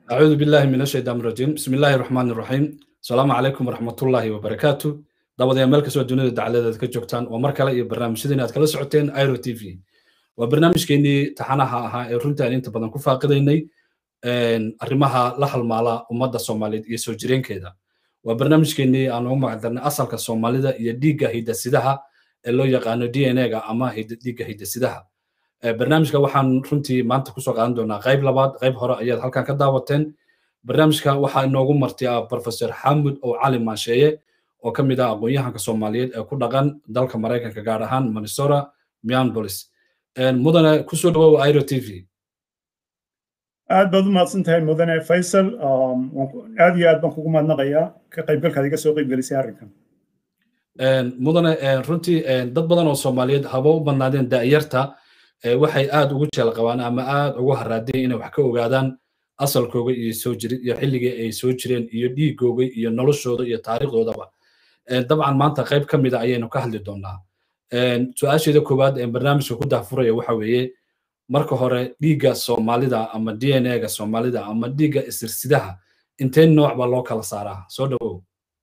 أعوذ بالله من الشيطان الرجيم بسم الله الرحمن الرحيم السلام عليكم ورحمة الله وبركاته دعوة ملك سوى الدنيا دعالة كجوكتان ومركلة إيه برنامج سيدنا أتكلا سعوتين ايرو تي في وبرنامج كيني تحاناها ها رنتا أن انت بدن كفا قديني arrimaha la halmaala ummadda soomaaliyeed iyo soo jireenkeeda waa barnaamijkeenii aan ugu magacdarnay asalka soomaalida iyo dhiigga hidasidaha ee loo yaqaano d n a-ga ama dhiigga hidasidaha barnaamijka waxaan runtii maanta kusoo qaadan doonaa qayb labaad qayb hore ayaad halkan ka daawateen barnaamijka waxaa inoogu marti ah professor xamud oo cali maansheeye oo ka mid ah aqoon-yahanka soomaaliyeed ee ku dhaqan dalka maraykanka gaar ahaan minnesota minneapolis mudane kusoo dhawow iro t v aad baad u mahadsan tahay mudane faysal aad iyo aad baan kugu mahadnaqayaa ka qaybgalkaad iga soo qaybgelisay arrinkan mudane runtii dad badan oo soomaaliyeed haba u badnaadeen da'yarta waxay aad ugu jeel qabaan ama aad ugu haraadeen inay wax ka ogaadaan asalkooga iyo soo jiri iyo xilligii ay soo jireen iyo dhiigooga iyo noloshooda iyo taariikhdoodaba dabcan maanta qayb ka mida ayaynu ka hadli doonaa su-aasheeda koowaad ee barnaamijka ku daafuraya waxa weeye marka hore dhiigga soomaalida ama d n a-ga soomaalida ama dhiigga isirsidaha intee nooc baa loo kala saaraa soo dhawow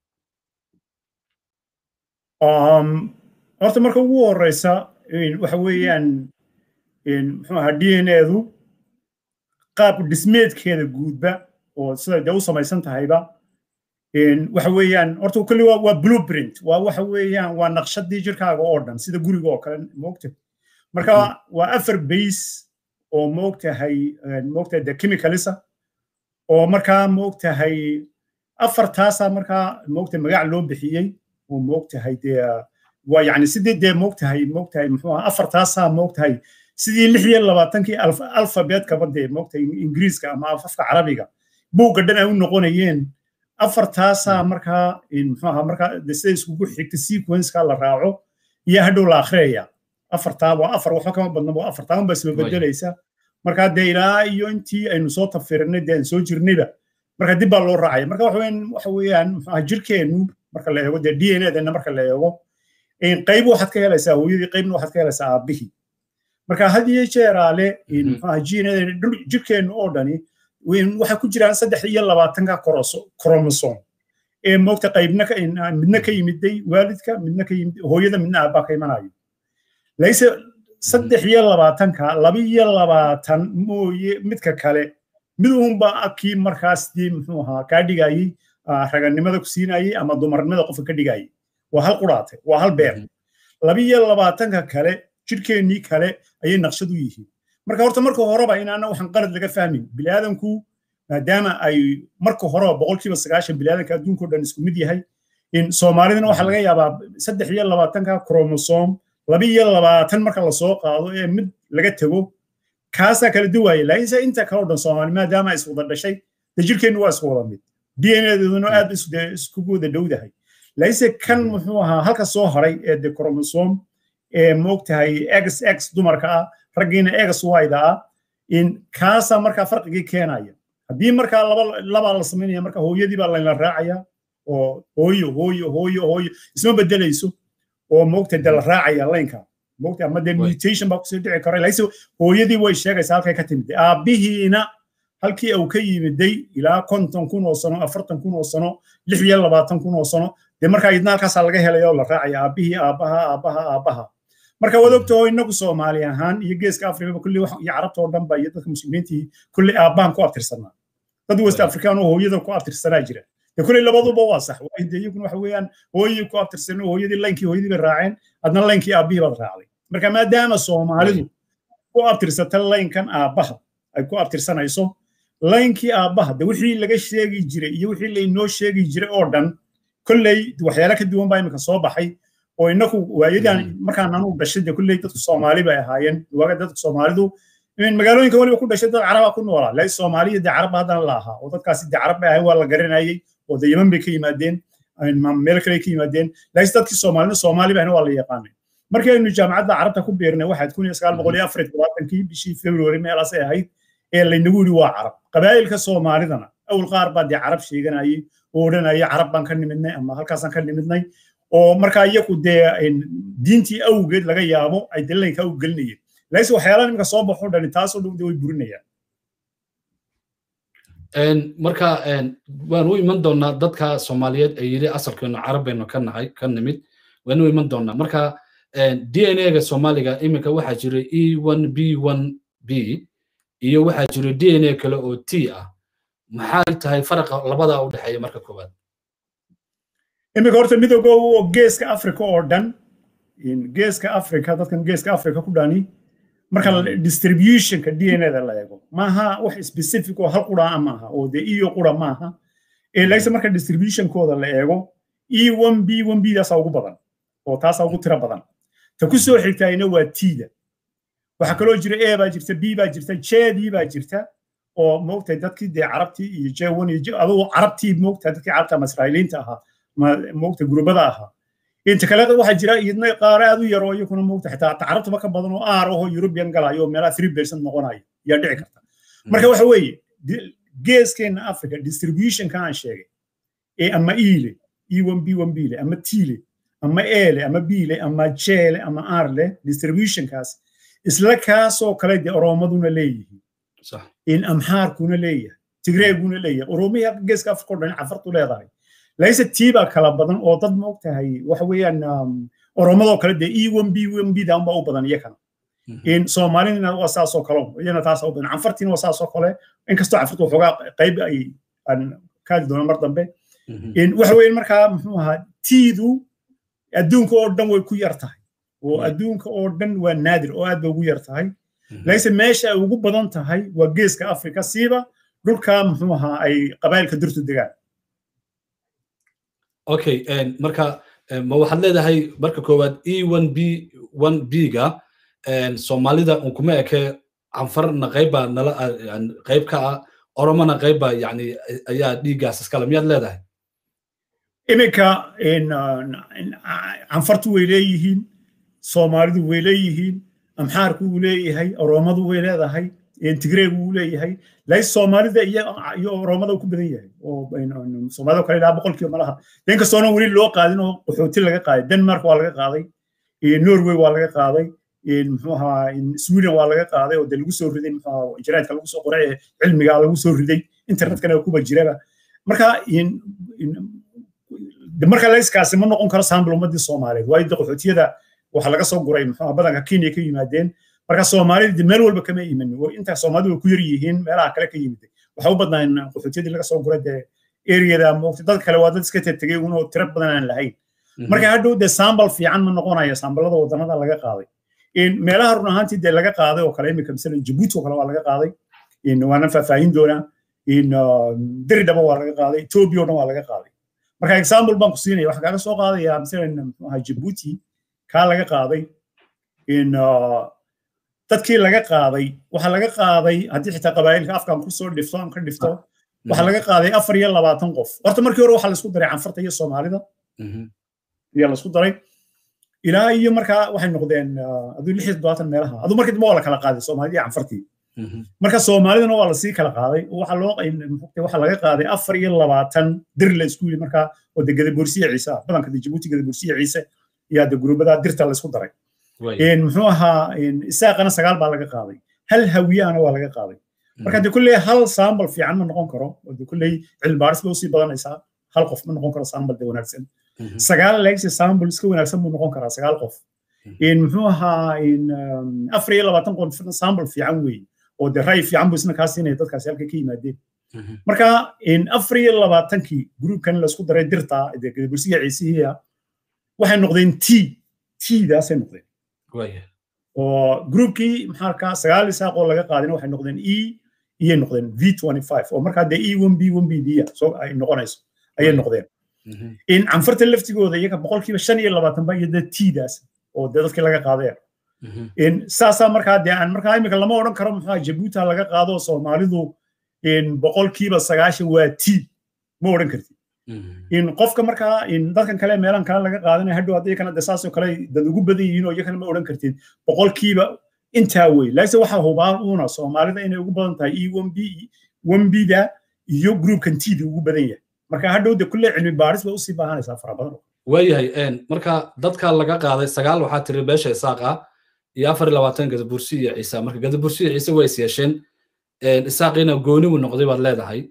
horta marka ugu horeysa waxa weeyaan muxuu ahaa d n a-du qaab dhismeedkeeda guudba oo sida dee u samaysan tahayba waxa weeyaan horta kulli waa blueprint waa waxa weeyaan waa naqshadii jirkaaga oo dhan sida guriga oo kale moogta marka waa afar base oo moogtahay moogtahay de chemicalisa oo markaa moogtahay afartaasa markaa moogtahay magac loo bixiyey oo moogtahay dee waa yani sidii dee moogtahay moogtahay muxuu ahaa afartaasaa moogtahay sidii lix iyo labaatankii alfabeetkaba dee moogtahay ingiriiska ama afafka carabiga buugga dhan ay u noqonayeen afartaasaa markaa muxuu ahaa markaa de sida iskugu xigta sequenceka la raaco iyo hadhow la akhriyaya afartaa waa afar waxba kama badna waa afartaa unbaa soo bedelaysa marka dee ilaa iyo intii aynu soo tafirinay dee aan soo jirnayba marka dib baa loo raacaya marka waxa weeyaan muxuu jirkeennu marka la eego dee d n a-dana marka la eego qayb waxaad ka helaysaa hooyadii qaybna waxaad ka helaysaa aabbihii marka had iyo jeeraale muxuu g n a jirkeennu oo dhani waxay ku jiraan saddex iyo labaatanka kromosom ee moogta qaybna midna ka yimiday waalidka midna ka yimid hooyada midna aabbaa ka imanayo layse saddex iyo labaatanka laba iyo labaatan mooye midka kale mid uunba kii markaas dii muxuu ahaa kaa dhigayey raganimada ku siinayey ama dumarnimada qofka ka dhigayey waa hal quraate waa hal beer laba iyo labaatanka kale jirkeennii kale ayay naqshad u yihiin marka horta marka horeba inaana waxaan qalad laga fahmin biniaadanku maadaama ay marka horeba boqolkiiba sagaashan biniaadanka adduunkao dhan isku mid yahay soomaalidana waxaa laga yaabaa saddex iyo labaatanka kromosom laba iyo labaatan marka lasoo qaado ee mid laga tego kaasaa kala duwaaya laakiinse inta kale o dhan soomaali maadaama is wada dhashay de jirkeennu waa isku wada mid d n a-deeduna aad iskugu wada dhowdahay laakiinse kan muxuu ahaa halka soo haray ee de kromosom ee moogtahay x x dumarka ah raggiina x wayda ah in kaasaa markaa farqigii keenaya haddii markaa laba labaa la samaynaya marka hooyadii baa layla raacaya oo hooyo hooyo hooyo hooyo isma bedelayso oo moogta de la raacaya laynka moogta ama de mutation baa kusoo dhici kara laakiinse hooyadii way sheegaysaa halkay ka timid aabbihiina halkii uu ka yimiday ilaa konton kun oo sano afartan kun oo sano lix iyo labaatan kun oo sano dee markaa idna halkaasaa laga helaya oo la raacaya aabbihii aabbaha aabbaha aabbaha marka waad ogtaho inagu soomaali ahaan iyo geeska afrikaba kulli iyo carabta oo dhanba iyo dadka muslimiintii kulli aabbahan ku abtirsanaa dad west afrikaan oo hooyada ku abtirsanaa jira de kulli labaduba waa sax de iyaguna waxa weeyaan hooyadii ku abtirsan hooyadii laynkii hooyadii bay raaceen adna laynkii aabbihii baad raacday marka maadaama soomaalidu ku abtirsata laynkan aabbaha ay ku abtirsanayso laynkii aabbaha de wixii laga sheegi jiray iyo wixii laynoo sheegi jiray oo dhan kolley waxyaala ka duwan baa imika soo baxay oo inaku waayadan markaan anu dhashay de kulley dadku soomaali bay ahaayeen waaga dadka soomaalidu magaalooyinka weliba ku dhashay dad caraba ku noolaa laakiin soomaaliya de carab haddana la ahaa oo dadkaasi de carab bay ahayn waa la garanayay oo de yeman bay ka yimaadeen meel kale ka yimaadeen laakiin dadkii soomaalina soomaali bayna waa la yaqaanay markii aynu jaamacadda carabta ku beernay waxaad kun iyo sagaal boqol iyo afar iyo todobaatankii bishii february meelaasay ahayd ee laynagu yidhi waa carab qabaa'ilka soomaalidana awal qaar baa dee carab sheeganayay oo odhanaya carab baan ka nimidnay ama halkaasaan ka nimidnay oo markaa iyagu dee diintii awgeed laga yaabo ay dalilanka u gelinayeen laakiin waxyaalaha nimanka soo baxo dhani taasoo dhow way burinayaan marka waan u iman doonaa dadka soomaaliyeed ee yidhi asalkeenu carab baynu ka nahay ka nimid waan u iman doonaa marka d n a ga soomaaliga iminka waxaa jira e one b one b iyo waxaa jira d n a kale oo t ah maxay tahay faraqa labada u dhexeeya marka koowaad iminka horta midooga oo geeska africa oo dhan geeska africa dadkan geeska africa ku dhani marka distributionka d n a da la eego maaha wax specific oo hal qura maaha oo dee iyo qura maaha laakiin marka distributionkooda la eego e one b one b daasaa ugu badan oo taasaa ugu tiro badan ta ku soo xigtaayna waa tida waxaa kaloo jira a baa jirta b baa jirta jedii baa jirta oo moogtahay dadkii dee carabtii iyo jewan iyo adoo carabtii moogtahay dadkii carabta ama israa'iiliinta ahaa moogtahay gurubada ahaa inta kale waxaa jira iyadna qaar aad u yaroo iyakuna moogta xitaa carabtaba ka badan oo aar ahoo european galayo oo meelaha three percent noqonayo yaa dhici karta marka waxa weeye geeskeenna africa distributionka aan sheegay ee ama iile e one b one bile ama tiile ama ele ama bile ama jele ama arle distributionkaas isla kaasoo kale dee oroomaduna leeyihiin in amxaarkuna leeyahay tigreeguna leeyahay oroomiya geeska africa o dhan cafartu leedahay laakiinse tiibaa kala badan oo dad ma og tahay waxa weeyaan oroomadoo kale dee e one b one b daan baa u badan iyakana in soomaalina waa saasoo kale iyana taasaa u badan canfartiina waa saasoo kale inkastoo canfartu waxoogaa qayb ay aan kaadi doono mar dambe waxa weeyaan markaa muxuu ahaa tiidu adduunka oo dhan way ku yar tahay oo adduunka oo dhan waa naadir oo aad bay ugu yar tahay laakiinse meesha ay ugu badan tahay waa geeska afrika siiba dhulka muxuu ahaa ay qabailka dirtu degaan okay marka ma waxaad leedahay marka koowaad e one b one b ga soomaalida unkuma eke canfarna qaybbaa nala qayb ka ah oromona qaybbaa yani ayaa dhiiggaas iskale miyaad leedahay iminka canfartu way leeyihiin soomaalidu way leeyihiin amxaarku wuu leeyahay oromadu way leedahay tigreegu wuu leeyahay laakiin soomaalida iyo oromada uu ku badan yahay oo soomaalida kale ilaa boqolkiiba malaha inkastoona weli loo qaadin oo qaxooti laga qaaday denmark waa laga qaaday norway waa laga qaaday muxuu ahaa sweden waa laga qaaday oo dee lagu soo riday muxuu ahaa jaraadka lagu soo qoray cilmiga lagu soo riday internetkana kuba jiraba marka marka layskaasi ma noqon karo saambal ummadii soomaaliyeed waayo qaxootiyada waxaa laga soo guray muxuu badanka kenya ka yimaadeen marka soomaalida meel walba kama iman intaa soomaalidu way ku yar yihiin meelaha kale ka yimid waxa u badnaan qaxootiyadii laga soo guray dee eriyada moogta dad kale waa dad iska tegey unoo tiro badan aan lahayn marka hadhow dee saambal fiican ma noqonaya saambalada wadannada laga qaaday meelaha run ahaantii dee laga qaaday oo kale imika masalan jabuuti oo kale waa laga qaaday waana faahfaahin doonaa diridhaba waa laga qaaday ethiopia oo dhan waa laga qaaday marka example baan ku siinaya waxaan kaaga soo qaadayaa masalan muxuu ahaa jabuuti kaa laga qaaday in dadkii laga qaaday waxaa laga qaaday haddii xitaa qabaa'ilka afkaan kusoo dhifto aan ka dhifto waxaa laga qaaday afar iyo labaatan qof horta markii hore waxaa laisku daray canfarta iyo soomaalida ayaa laisku daray ilaa iyo markaa waxay noqdeen aduu lix iyo toddobaatan meelaha aduu markii dambe waa la kala qaaday soomaalida iyo canfartii marka soomaalidana waa lasii kala qaaday waxaa loo waxaa laga qaaday afar iyo labaatan dir la isku yili markaa oo de gadaboorsiya ciise ah badanka de jabuuti gadaboorsiya ciise yaa de gurubadaa dirta laisku daray muxuu ahaa isaaqana sagaal baa laga qaaday hal hawiyahana waa laga qaaday marka de kulley hal saambal fiican ma noqon karo oo de kulley cilmibaaris ba usii badanaysaa hal qof ma noqon karo saambal de wanaagsan sagaal leegsi saambal iska wanaagsan buu noqon karaa sagaal qof muxuu ahaa afar iyo labaatan qof saambal fiican weeye oo de ray fiican buu isna kaa siinaya dadkaasi halka ka yimaadeen marka afar iyo labaatankii gruubkan laisku daray dirta de gadabursiga ciisihiya waxay noqdeen t tdaasay noqdeen oo gruubkii maxaa arkaa sagaal isaaq oo laga qaadina waxay noqdeen e iyay noqdeen v oo markaa dee e one b one b d soo ay noqonayso ayay noqdeen in canfarta laftigooda iyaga boqolkiiba shan iyo labaatan ba iyo dee tdaas oo dee dadkii laga qaadeen saasaa markaa dee aan markaa imika lama odhan karo muxuu jabuuti laga qaado soomaalidu boqolkiiba sagaashan waa t ma odhan kartid in qofka markaa dadkan kale meelan kale laga qaadanaya hadhow haddii kana de saasoo kale dad ugu badan yihiin oo iyakana ma odhan kartid boqolkiiba intaa wey laakiinse waxaa hubaan uuna soomaalida inay ugu badan tahay e one b one b da iyo groupkan t da ugu badan yahay marka hadhow de kulle cilmi baaris bay usii baahanaysaa fara badan waayahay marka dadka laga qaaday sagaal waxaa tiri beesha isaaqa iyo afar iyo labaatan gadabursi iyo ciise marka gadabursi iyo ciise way is yeesheen isaaqiina gooni buu noqday baad leedahay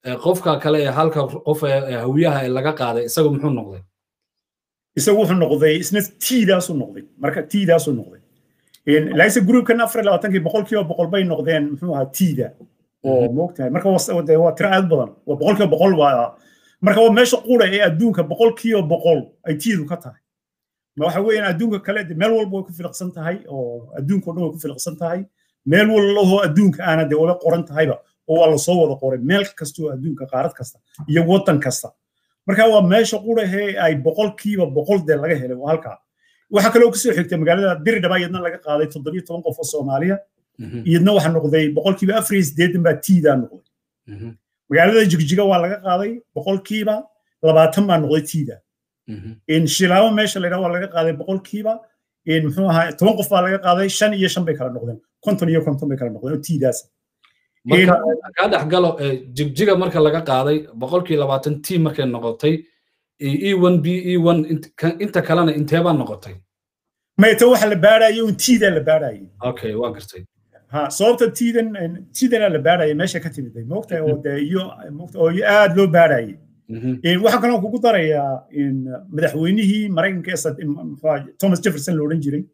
qofka kale ee halka qof ee hawiyaha ee laga qaaday isagu muxuu noqday isagu wuxuu noqday isna tiidaasu noqday marka tiidaasu noqday laise groupkan afar labaatankii boqolkiiba boqol bay noqdeen muxuu ahaa tiida oo moogtahay marka waa tiro aad badan waa boqolkiiba boqol waa marka waa meesha qura ee adduunka boqolkiiba boqol ay tiidu ka tahay waxa weeyaan adduunka kale meel walba way ku filiqsan tahay oo adduunka o dhan way ku filiqsan tahay meel walahoo adduunka aana dee waba qoran tahayba oo waa lasoo wada qoray meel kasta oo adduunka qaarad kasta iyo waddan kasta marka waa meesha qurahee ay boqolkiiba boqol dee laga helay waa halkaa waxaa kaloo kasoo xigtay magaalada diridhaba iyadna laga qaaday toddobiyo toban qof oo soomaaliya iyadna waxa noqday boqolkiiba afar iyo siddeetan baa tiidaa noqday magaalada jigjiga waa laga qaaday boqolkiiba labaatan baa noqday tiida shilaabo meesha la waa laga qaaday boqolkiiba muxuu ahaa toban qof baa laga qaaday shan iyo shan bay kala noqdeen konton iyo konton bay kala noqdeen oo tiidaas marka kaa dhex galo jigjiga marka laga qaaday boqolkii labaatan t markay noqotay e one b e one inta kalena inteebaa noqotay mayta waxa la baadhayo un tiidaa la baadhayay okay waa gartay ha sababta tiidan tiidana la baadhaya meesha ka timiday moogtahay oo dee iyo oo aad loo baadhayay waxaa kaloo kugu darayaa madaxweynihii maraykanka ee thomas jefferson la odhan jiray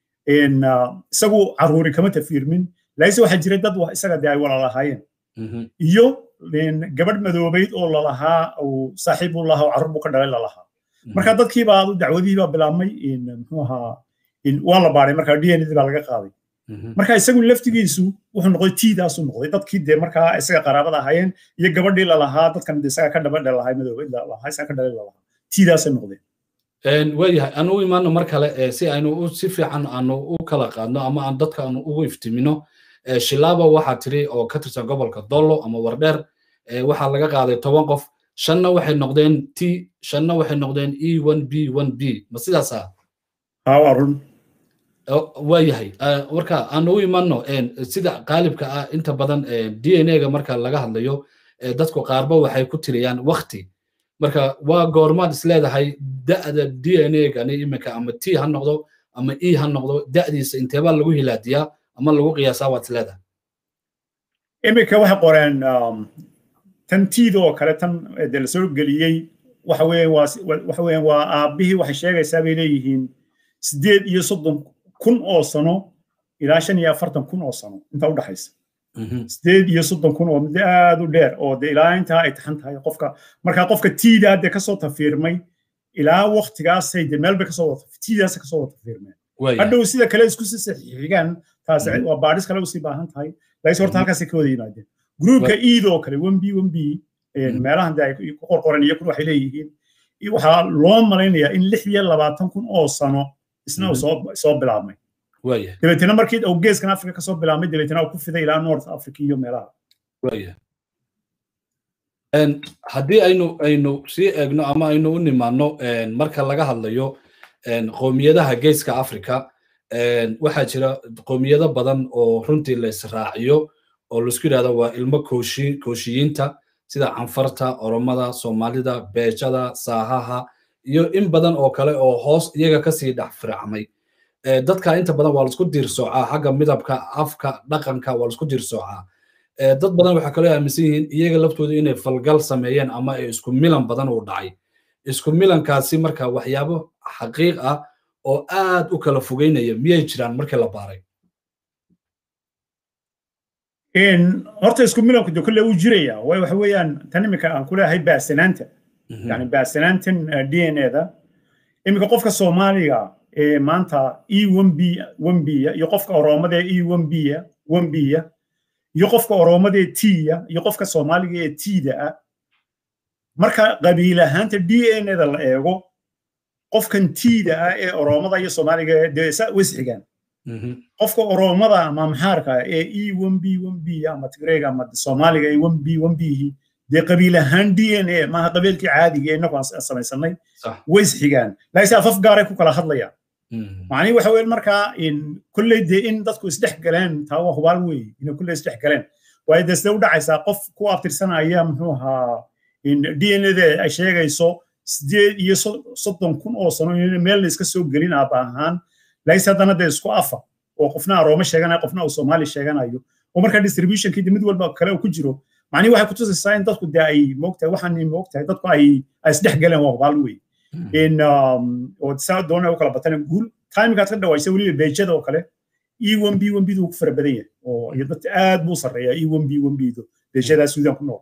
isagu caruuri kama tafiirmin laise waxaa jiray dad isaga dee ay walalahaayeen iyo gabadh madoobayd oo lalahaa uu saaxiib u lahaa oo carruur buu ka dhalay lalahaa marka dadkiibaa dacwadihii baa bilaabmay muxuu ahaa waa la baaday marka d n d baa laga qaaday marka isagu laftigiisu wuxuu noqday tiidaasu noqday dadkii dee markaa isaga qaraabada ahaayeen iyo gabadhii lalahaa dadkan isaga ka dhaba dhalahay madoobayd lalahaa isaga ka dhalay lalahaa tiidaasay noqdeen waayahay aan u imaano mar kale si aynu si fiican aanu u kala qaadno ama aan dadka aanu ugu iftimino shilaaba waxaa tiri oo ka tirsan gobolka dollo ama wardheer waxaa laga qaaday toban qof shanna waxay noqdeen t shanna waxay noqdeen e one b one b ma sidaasa waa run waayahay marka aan u imanno sida qaalibka ah inta badan d n a ga marka laga hadlayo dadku qaarba waxay ku tiriyaan wakti marka waa goormaad isleedahay da'da d n a gani iminka ama t ha noqdo ama e ha noqdo da'diisa inteebaa lagu hilaadiyaa ama lagu qiyaasaa waad isleedahay iminka waxay qoreen tan tiida oo kale tan de la soo geliyey waxa weeyaan waa waxa weeyaan waa aabbihii waxay sheegaysaa bay leeyihiin sideed iyo soddon kun oo sano ilaa shan iyo afartan kun oo sano inta u dhaxaysa sideed iyo soddon kun oo muddo aad u dheer oo de ilaa intaa ay taxan tahay qofka markaa qofka tiidaa de kasoo tafiirmay ilaa waktigaasay de meel bay kasoo wata tiidaasay kasoo wata fiirmeen hadhow sida kale isku si saxiixigaan taas waa baadhis kale usii baahan tahay laakiin horta halkaasay ka wada yimaadeen gruupka iid oo kale one b one b meelahan de ay ku qorqoran iyo kun waxay leeyihiin waxaa loo malaynayaa in lix iyo labaatan kun oo sano isna soo bilaabmay dabeetna markii uu geeskan africa kasoo bilaabmay dabeetna uu ku fiday ilaa north africa iyo meelaha haddii aynu aynu sii eegno ama aynu u nimaano marka laga hadlayo qowmiyadaha geeska africa waxaa jira qowmiyado badan oo runtii la israaciyo oo laisku yidhahdo waa ilmo kooshi kooshiyiinta sida canfarta oromada soomaalida beejada saahaha iyo in badan oo kale oo hoos iyaga kasii dhex firacmay dadka inta badan waa laisku diirsoocaa xagga midabka afka dhaqanka waa laisku diirsoocaa dad badan waxaa kaloo aaminsan yihiin iyaga laftooda inay falgal sameeyeen ama ay isku milan badan uu dhacay isku milankaasi marka waxyaabo xaqiiq ah oo aad u kala fogeynaya miyay jiraan markii la baaray horta isku milanku de kolle uu jiraya way waxa weeyaan tan iminka aan ku leeyahay baasanaanta yani baasanaantan d n a da iminka qofka soomaaliga ee maanta e one b one b iyo qofka oroomada ee e one b one b iyo qofka oroomada ee t iyo qofka soomaaliga ee t da ah marka qabiil ahaanta d n a da la eego qofkan t da ah ee oroomada iyo soomaaliga dee wisxigaan qofka oroomada ama maxaarka ee e one b one b ama tigreega ama soomaaliga ee one b one b dee qabiil ahaan d n a maaha qabiilkii caadiga ee innagu aan samaysanay ways xigaan laakiin afaf gaaray ku kala hadlayaan macnihi waxa weeye markaa kolley dee in dadku isdhex galeen taa waa hubaal weeye inay kolley isdhex galeen waayo dee sidee u dhacaysaa qof ku abtirsanaya muxuu ahaa d n a da ay sheegayso sideed iyo soddon kun oo sano in meel la iska soo gelin aaba ahaan laakiin haddana dee isku afa oo qofna aroome sheeganayo qofna uu soomaali sheeganayo oo markaa distributionkii mid walba kale uu ku jiro macnihi waxay kutusaysaa in dadku dee ay moogtahay waxaan moogtahay dadku ay ay isdhex galeen waa hubaal wey in oo saa doona u kala batana guul timekaad ka dhawaysay weliba beejada oo kale e one b one bdu ku fara badan yahay oo iyo dadka aad buu sarreeyaa e one b one bdu beejadaa suudaan ku nool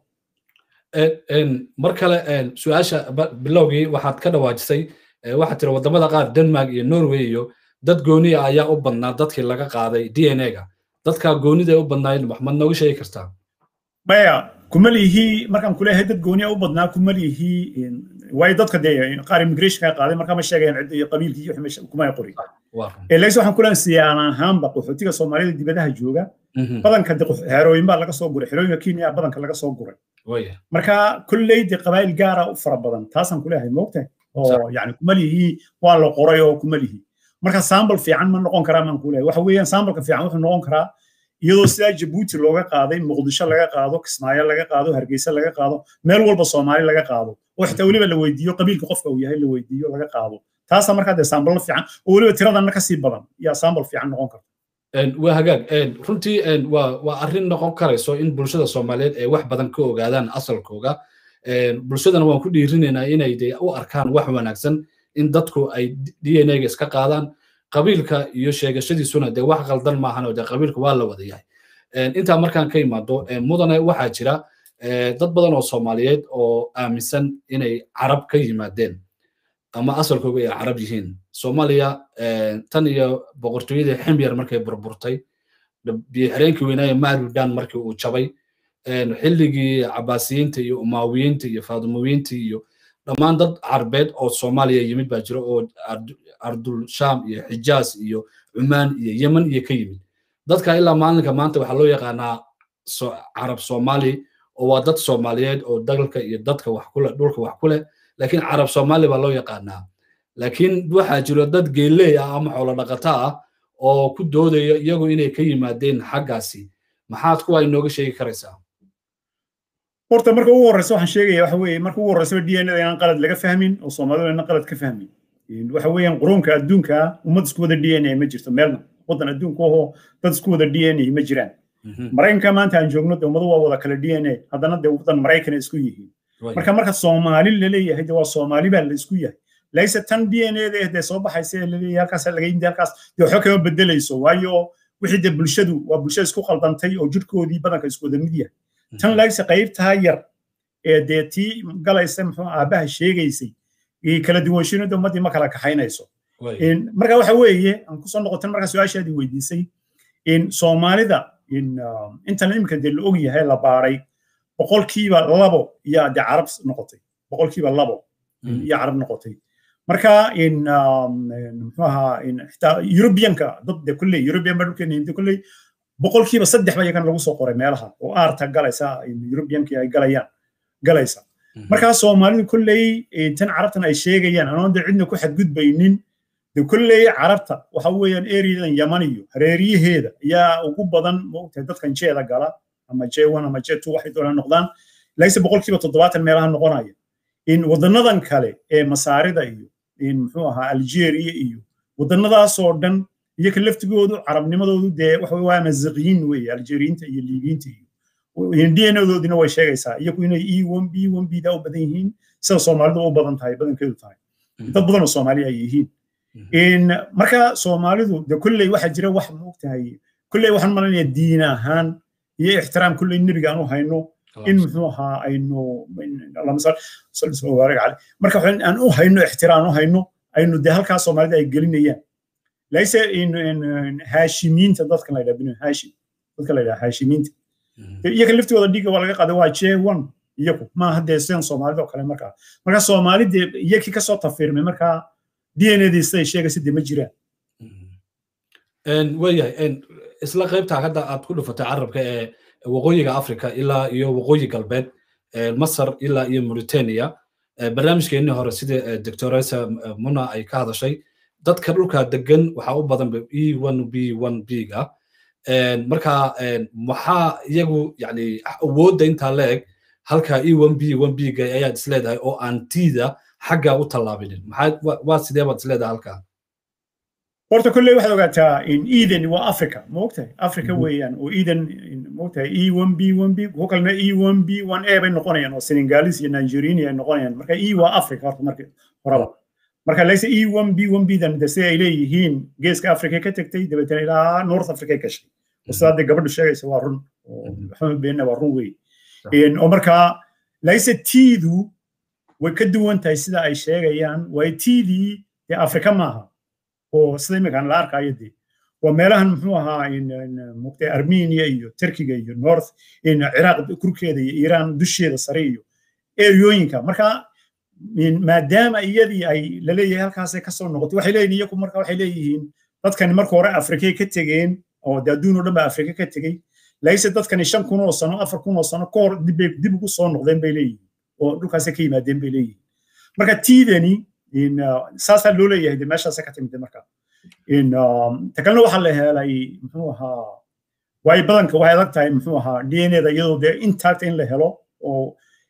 mar kale su-aasha bilowgii waxaad ka dhawaajisay waxaad tiri wadamada qaar denmark iyo norway iyo dad gooni ah ayaa u badnaa dadkii laga qaaday d n a-ga dadka goonida u badnaayeen maxmad nooga sheegi kartaa maya kuma lihi markaan kuleeyahay dad gooniya u badnaa kuma lihi waayo dadka dee qaar immigrationka qaaday markaa ma sheegayaan cidda iyo qabiilkii iyo wixii kuma ay qori laakiin waxaan kuleeyahay siyaan ahaanba qaxootiga soomaalida dibadaha jooga badanka de xerooyin baa laga soo guray xerooyinka kenya badanka laga soo guray marka kolley de qabaayil gaara u fara badan taasaan kuleeyahay moogtahay oo yani kuma lihi waa la qoray oo kuma lihi marka sambal fiican ma noqon karaa maan kuleeyahay waxa weeyaan sambalka fiican wuxuu noqon karaa iyadoo sidaa jabuuti looga qaaday muqdisho laga qaado kismaayo laga qaado hargeysa laga qaado meel walba soomaali laga qaado oo xitaa weliba la weydiiyo qabiilka qofka uu yahay la weydiiyo laga qaado taasa markaa dee saambalo fiican oo weliba tiradanna kasii badan yaa sambal fiican noqon karta waa hagaag runtii waa waa arrin noqon karayso in bulshada soomaaliyeed ay wax badan ka ogaadaan asalkooga bulshadana waan ku dhiirinaynaa inay de u arkaan wax wanaagsan in dadku ay d n a-ga iska qaadaan qabiilka iyo sheegashadiisuna dee wax qaldan maahan oo dee qabiilka waa la wada yahay intaa markaan ka imaado mudane waxaa jira dad badan oo soomaaliyeed oo aaminsan inay carab ka yimaadeen ama asalkooga ay carab yihiin soomaaliya tan iyo boqortooyadii ximyar markay burburtay biyoxireenkii weynaaye marudan markii uu jabay xilligii cabaasiyiinta iyo umaawiyiinta iyo faadumowiyiinta iyo dhammaan dad carbeed oo soomaaliya yimid baa jira oo ardul sham iyo xijaas iyo cumaan iyo yemen iyo ka yimid dadka ilaa maalinka maanta waxaa loo yaqaanaa carab soomaali oo waa dad soomaaliyeed oo dalka iyo dadka wax kule dhulka wax ku leh laakiin carab soomaali baa loo yaqaanaa laakiin waxaa jiro dad geeley ah ama xoolo dhaqata ah oo ku doodaya iyagu inay ka yimaadeen xaggaasi maxaad kuwa inooga sheegi karaysaa horta marka ugu horreysa waxaan sheegaya waxa weeye marka ugu horreysa d n a inaan qalad laga fahmin oo soomaalidu inaan qalad ka fahmin waxa weeyaan qurunka adduunka ummad isku wada d n a ma jirto meelna waddan adduunka ahoo dad isku wada d n a ma jiraan maraykanka maanta aan joogno de ummadu waa wada kale d n a haddana de waddan maraykana isku yihiin marka marka soomaali laleeyahay de waa soomaali baa la isku yahay layse tan d n a da dee soo baxaysa ee laleeyahay halkaas laga yimid halkaas dee waxba kama bedelayso waayo wixii de bulshadu waa bulshada isku qaldantay oo jirhkoodii badanka isku wada mid yahay tan layse qaybtaa yar ee dee tii galaysa muxuu aabbaha sheegaysay kala duwanshinada ummaddii ma kala kaxaynayso marka waxa weeye aan kusoo noqotan marka su-aashaadii weydiisay soomaalida intan iminka dee la og yahay la baaray boqolkiiba labo yaa dee carab noqotay boqolkiiba labo iyo carab noqotay marka muxuu ahaa xitaa eurobianka dad de kulley eurobian ba dhulkeena de kulley boqolkiiba saddex ba iyagan lagu soo qoray meelaha oo aarta galaysa eurobiankii ay galayaan galaysa markaa soomaalidu kulley tan carabtan ay sheegayaan anoon de cidna ku xadgudbaynin de kulley carabta waxa weeyaan eriyadan yaman iyo hareeriyaheeda ayaa ugu badan moogtahay dadkan jeeda gala ama j one ama j two waxay doonaan noqdaan laakiinse boqolkiiba toddobaatan meelaha noqonaya in wadanadan kale ee masaarida iyo in muxuu ahaa algeria iyo wadanadaasoo dhan iyoka laftigoodu carabnimadoodu dee waxa waa maziqiyiin weeye algeriyiinta iyo liibiyiinta iyo dnadoodina way sheegaysaa iyagu inay e one b one b da u badan yihiin sida soomaalidu u badan tahay badankeedu tahay dad badan oo soomaali ay yihiin marka soomaalidu de kulley waxaa jira wax moogtahay kulley waxaan malanaya diin ahaan iyo ixtiraam kulley nebiga aan u hayno in muxuu ahaa aynu marka aan u hayno ixtiraam u hayno aynu de halkaa soomaalida ay gelinayaan layse haashimiinta dadkan la yidhaha binu haashim dadka la yidhaha haashimiinta iyaga laftigooda dhiigga waa laga qaaday waa j one iyagu maaha dee sidan soomaalida oo kale markaa marka soomaali dee iyakii kasoo tafiirmay markaa d n adii siday sheegaysa dee ma jiraan waayahay isla qaybta hadda aad ku dhufatay carabka ee waqooyiga africa ilaa iyo waqooyi galbeed masar ilaa iyo mauritania barnaamijkeennii hore sida doctoresa muna ay ka hadashay dadka dhulka degan waxaa u badan e one b one b ga marka maxaa iyagu yani awoodda intaa la eg halka e one b one b ga ayaad isleedahay oo aan tiida xagga u tallaabinin maxaa waa sidee baad isleedahay halkaa horta kolley waxaad ogaataa in eden waa africa ma ogtahay africa weeyaan oo eden ma ogtahay e one b one b kuwo kalena e one b one a bay noqonayaan oo senegalis iyo nigeriani ay noqonayaan marka e waa africa horta marka horaba marka layse e one b one b dan de sida ay leeyihiin geeska africa ka tegtay dabeetana ilaa north africa gashay sida hadda gabadhu sheegaysa waa run maxamed beenna waa run wey oo markaa layse tiidu way ka duwan tahay sida ay sheegayaan waayo tiidii dee africa maaha oo sida iminkaan la arkayo dee waa meelahan muxuu ahaa mugtay armenia iyo turkiga iyo north ciraaq kurkeeda iyo iiraan dusheeda sare iyo eriyooyinka marka maadaama iyadii ay laleeyahay halkaasay kasoo noqotay waxay leeyihin iyagu marka waxay leeyihiin dadkani marka hore afrikay ka tegeen oo de adduun oo dhan ba afrika ka tegey layse dadkani shan kun oo sano afar kun oo sano ka hor dibbay dib ugu soo noqdeen bay leeyihiin oo dhulkaasay ka yimaadeen bay leeyihiin marka tiidani saasaa loo leeyahay de meeshaasa ka timid marka ta kalena waxaa la helay muxuu ahaa waayo badanka waxay adag tahay muxuu ahaa d n eda iyadoo dee intact in la helo oo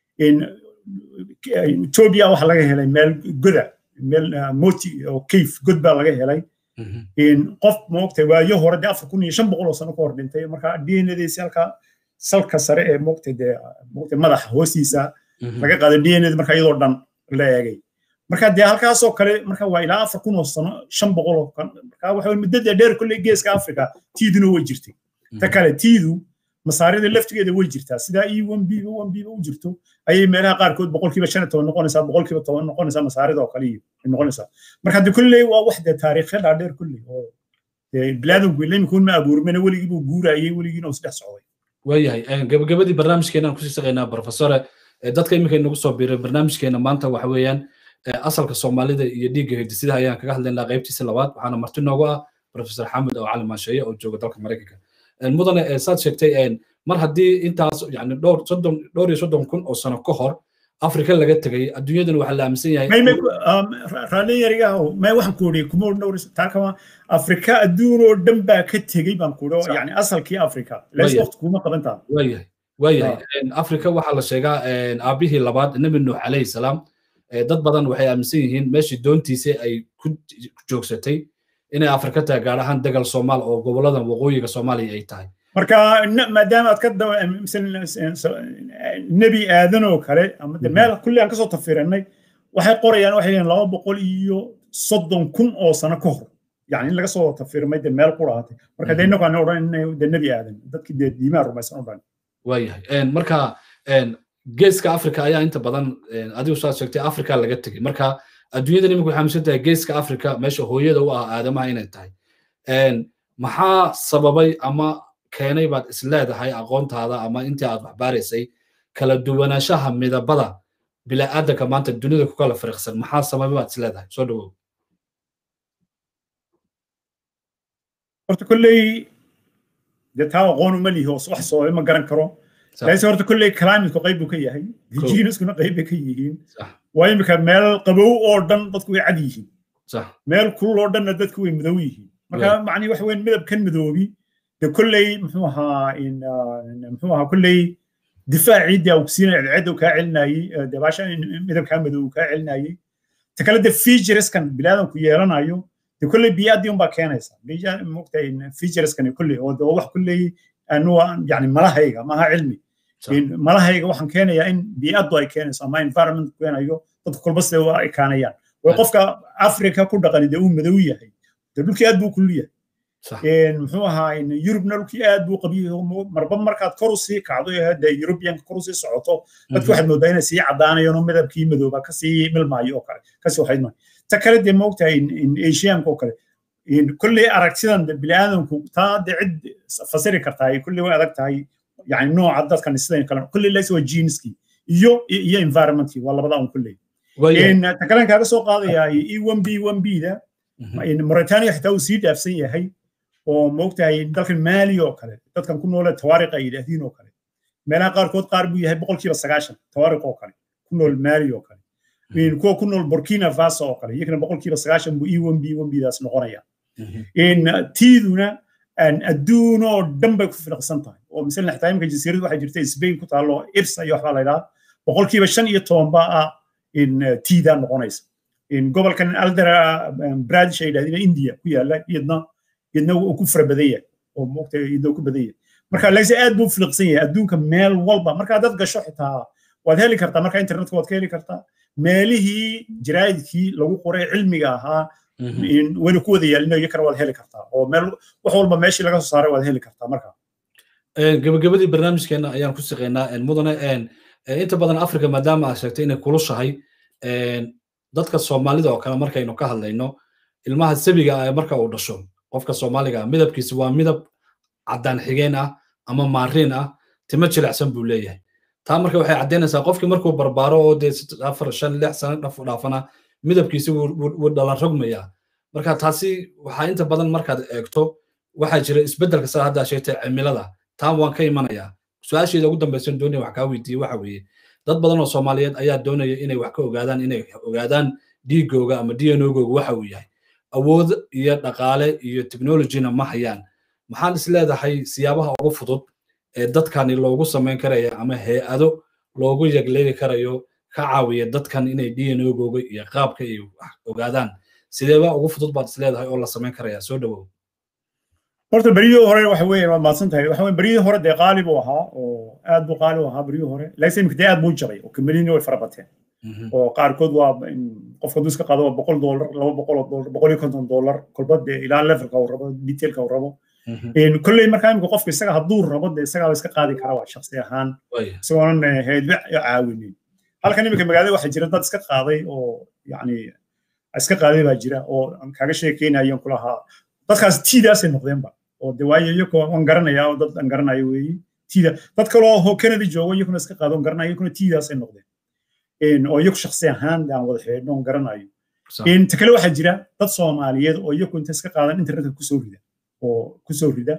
ethiopia waxaa laga helay meel goda meel moti oo cave god baa laga helay qof moogtay waayo hore dee afar kun iyo shan boqol oo sano ka hor dhintay marka d n ediisi halka salka sare ee moogtay dee moogtay madaxa hoostiisa laga qaaday d n ed marka iyadoo dhan la eegay marka dee halkaasoo kale marka waa ilaa afar kun oo sano shan boqol oo kan marka waxa muddada dheer kolley geeska africa tiiduna way jirtay ta kale tiidu masaarida laftigeeda way jirtaa sidaa e one b one b u jirto ayay meelaha qaarkood boqolkiiba shan iyo toban noqonaysaa boqolkiiba toban noqonaysaa masaarida oo kale noqonaysaa marka de kolley waa wax dee taariikhya dhaadheer kolley oo bilaadanku ilimikuun ma abuurmena weligii buu guurayay weligiina uu saddex socday waayahay gabagabadii barnaamijkeenaan kusii shaqaynaa profesore dadka iminka inagu soo biiray barnaamijkeena maanta waxa weeyaan asalka soomaalida iyo dhiigga hidisidaha ayaan kaga hadlaynaa qaybtiisa labaad waxaana marti noogu ah professor xamed oo cali maasheeye oo jooga dalka maraykanka mudane saad sheegtay mar haddii intaas yani dhowr soddon dhowr iyo soddon kun oo sano ka hor afrika laga tegay adduunyadan waxaa la aaminsan yahay raalli yarigaho may waxaan ku iri kuma dhowr taakama afrika adduun oo dhan baa ka tegey baan ku iri yani asalkii afrika lees waqti kuma qabantaa waayahay waayahay afrika waxaa la sheegaa aabihii labaad nebi nuux calayhi salaam dad badan waxay aaminsan yihiin meeshii doontiisa ay ku joogsatay inay afrika tahay gaar ahaan degal soomaal oo gobolada waqooyiga soomaaliya ay tahay marka maadaama aad ka nebi aadan oo kale ama de meel kulli aan kasoo tafiranay waxay qorayaan waxay leeyihin laba boqol iyo soddon kun oo sano ka hor yani in laga soo tafirmay de meel quraatay marka de innagu aan odhan de nebi aadan dadkii dee diimaha rumaysan o dhan waayahay marka geeska africa ayaa inta badan adigu saad sheegtay africa laga tegay marka adduunyadan imika waxay aaminsan tahay geeska africa meesha hooyada u ah aadamaha inay tahay maxaa sababay ama keenay baad is leedahay aqoontaada ama intii aad waxbaaraysay kala duwanaanshaha midabada bila'aadanka maanta dunida ku kala fariiqsan maxaa sababay baad is leedahay soo dhawow horta kolley dee taa aqoon uma lihi wax sababay ma garan karo laakiin horta kolley climateku qayb buu ka yahay geneskuna qayb bay ka yihiin waa imika meel qabow oo dhan dadku way cad yihiin meel kulul oo dhanna dadku way madow yihiin marka macnii waxa weyn midabkan madoobi de kolley muxuu ahaa muxuu ahaa kolley difaacii dee uu siinaya cadceedda uu kaa celinayey de baasha midabkaa madow uu kaa celinayey ta kale de featureskan bilaadanku yeelanayo de kolley biyaadii unbaa keenaysa mogtahay featureskan kolley oo de wax kolley anuga yani malahayga maaha cilmi malahayga waxaan keenayaa in bii'addu ay keenayso ama environment keenayo dadka kolba sida u ekaanayaan way qofka africa ku dhaqani dee uu madow yahay de dhulkii aad buu kullu yahay muxuu ahaa yurubna dhulkii aad buu qabiyo marba markaad kor u sii kacdo de yurubiyanka kor u sii socoto dadku waxaad moodaa inay sii caddaanayaan oo midabkii madooba kasii milmaayo oo kale kasii waxayd maayo ta kale dee moogtahay asianka oo kale kolley aragtidan bini'aadamku taa de cid fasiri kartaa kolley way adag tahay yani nooca dadkan sidan kale kolley lays waa geneskii iyo iyo environmentkii waa labada un kolley ta kalen kaaga soo qaadayaa e one b one b da mauritania xitaa uu sii dhaafsan yahay oo moogtahay dalkan maali oo kale dadkan ku noole tawaariq ay yidhaahdiin oo kale meelaha qaarkood qaar buu yahay boqolkiiba sagaashan tawaariq oo kale ku nool maali oo kale kuwa ku nool burkina faso oo kale iyagana boqolkiiba sagaashan buu e one b one b daas noqonaya tiiduna adduun oo dhan bay ku filiqsan tahay oo misal xitaa imika jasiirad waxay jirta spain ku taalo ibsa iyo waxbaa la yidhaha boqolkiiba shan iyo toban baa ah tiidaa noqonaysa gobolkan aldara bradish ay yidhahdeen india ku yaala iyadna iyadna uu ku fara badan yahay oo moogta iyadna uu ku badan yahay marka laakiin aad buu filiqsan yahay adduunka meel walba marka dad gasho xitaa waad heli kartaa marka internetka waad ka heli kartaa meelihii jaraa'idkii lagu qoray cilmiga ahaa wayna ku wada yaalino iyo kale waad heli kartaa oo meel wax walba meeshii laga soo saaray waad heli kartaa marka gabagabadii barnaamijkeena ayaan ku shaqeynaa mudane inta badan africa maadaama aad sheegtay inay kulushahay dadka soomaalida oo kale markaynu ka hadlayno ilmaha sabiga ah marka uu dhasho qofka soomaaliga ah midabkiisa waa midab caddaan xigeen ah ama maariin ah timo jilicsan buu leeyahay taa marka waxay caddaynaysaa qofkii markuu barbaaro oo dee afar shan lix sano dhaf dhaafana midabkiisi wuu dhalan rogmayaa marka taasi waxaa inta badan markaad eegto waxaa jira isbeddelka saa haddaa sheegtay cimilada taa waan ka imanayaa su-aasheeda ugu dambaysan doonaya wax kaa weydiiye waxa weeye dad badan oo soomaaliyeed ayaa doonaya inay wax ka ogaadaan inay ogaadaan dhiigooga ama d n ogooga waxa uu yahay awood iyo dhaqaale iyo technologyna ma hayaan maxaan is leedahay siyaabaha ugu fudud ee dadkani loogu samayn karaya ama hay-ado loogu yagleeli karayo ka caawiya dadkan inay d n ogooga iyo qaabka ay wax ogaadaan sideeba ugu fudud baad is leedahay oo la samayn karaya soo dhawow horta beryihii hore waxa weeye waad mahadsan tahay waxa weye beryihii hore dee qaali buu ahaa oo aad buu qaali u ahaa beryihii hore laakiin imika dee aad buu jabay oo kambaniyini way fara bateen oo qaarkood waa qofka hadduu iska qaado waa boqol doolar laba boqol oo doolar boqol iyo konton doolar kolba dee ilaa levelka uu rabo detailka uu rabo kolley markaa imika qofka isaga hadduu rabo dee isagaa iska qaadi kara waa shaksi ahaan isagoonan heedba caawinin halkan imika magaalada waxaa jira dad iska qaaday oo yacni iska qaaday baa jira oo kaaga sheekeynayan kulahaa dadkaas tiidaasay noqdeenba oo de waayo iyakoo waan garanayaa oo dad aan garanayo weeye tiida dad kaloo ho canada joogo iyakuna iska qaado on garanayo iyakuna tiidaasay noqdeen oo iyaku shaksi ahaan aan wada xidhiidhno on garanayo ta kale waxaa jira dad soomaaliyeed oo iyaku inta iska qaadan internetka kusoo rida oo kusoo rida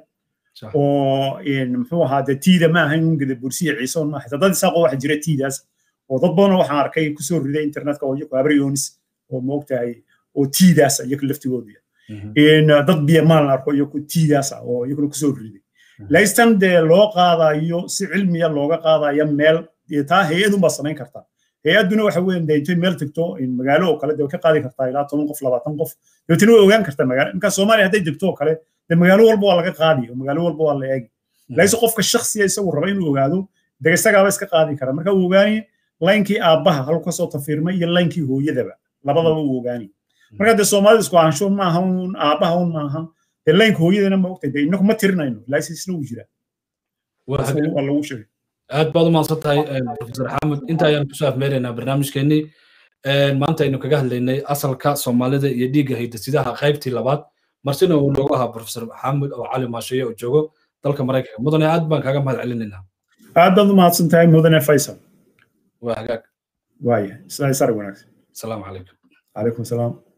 oo muxuu ahaa de tiida ma ahayn un gada bursiya ciise on maaha dad isaaqoo waxaa jira tiidaas oo dad badanoo waxaan arkay kusoo rida internetka oo iyaku abryonis oo moogtahay oo tiidaas iyaku laftigoodu yahay dad biyamaalan arko iyaku tiidaas ah oo iyaguna kusoo riday laystan dee loo qaadayo si cilmiya looga qaadaya meel taa hay-adun baa samayn kartaa hay-adduna waxa weyn dee intay meel tagto magaalo oo kale dee ka qaadi kartaa ilaa toban qof labaatan qof dabeetana way ogaan kartaa magaalo marka soomaaliya hadday degto oo kale dee magaalo walba waa laga qaadi oo magaalo walba waa la eegi laakiin qofka shaksiya isagu raba inuu ogaado dee isagaaba iska qaadi kara marka uu ogaani laynkii aabbaha halku kasoo tafiirmay iyo laynkii hooyadaba labadaba uu ogaani marka dee soomaalida isku ahaansho maaha un aabbaha un maaha dee laynka hooyadana ma ogtay dee inagu ma tirinayno laakiin isna uu jiraa waa lagu sheegay aad baad u mahadsan tahay profesor xamed inta ayaan kusoo afmeeraynaa barnaamijkeenii maanta aynu kaga hadlaynay asalka soomaalida iyo dhiigga haydasidaha qaybtii labaad marsina uu noogu ahaa profesor xamed oo cali maasheeye oo joogo dalka maraykanka mudane aad baan kaaga mahad celinaynaa aad baad u mahadsan tahay mudane faysal waa hagaag waaya sar wanaagsan asalaamu calaykum calaykum salaam